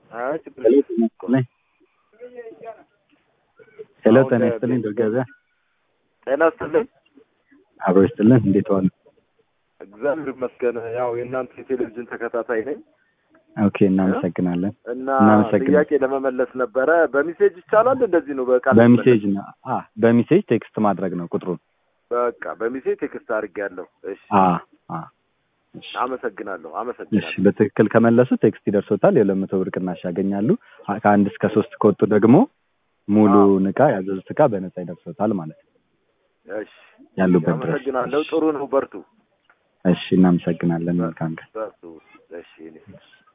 አይ ችግር ሄሎ የለም። ጤና ይስጥልኝ። ሄሎ ጤና ይስጥልኝ። ድር ገበያ ጤና ይስጥልኝ። አብሮ ይስጥልን። እንዴት ዋሉ? እግዚአብሔር ይመስገን። ያው የእናንተ የቴሌቪዥን ተከታታይ ነኝ ኦኬ፣ እናመሰግናለን። እና እናመሰግናለን። ጥያቄ ለመመለስ ነበረ። በሚሴጅ ይቻላል? እንደዚህ ነው በቃል በሚሴጅ ነው። አ በሚሴጅ ቴክስት ማድረግ ነው ቁጥሩን። በቃ በሚሴጅ ቴክስት አድርጌያለሁ። እሺ፣ አ አ እሺ አመሰግናለሁ። እሺ አመሰግናለሁ። በትክክል ከመለሱ ቴክስት ይደርሶታል። የሁለት መቶ ብር ቅናሽ ያገኛሉ። አ- ከአንድ እስከ ሶስት ከወጡ ደግሞ ሙሉ እቃ ያዘዙት እቃ በነፃ ይደርሶታል ማለት ነው እሺ፣ ያሉበት ድረስ። አመሰግናለሁ። ጥሩ ነው። በርቱ፣ እሺ እናመሰግናለን። መልካም ቀን። በርቱ። እሺ እኔ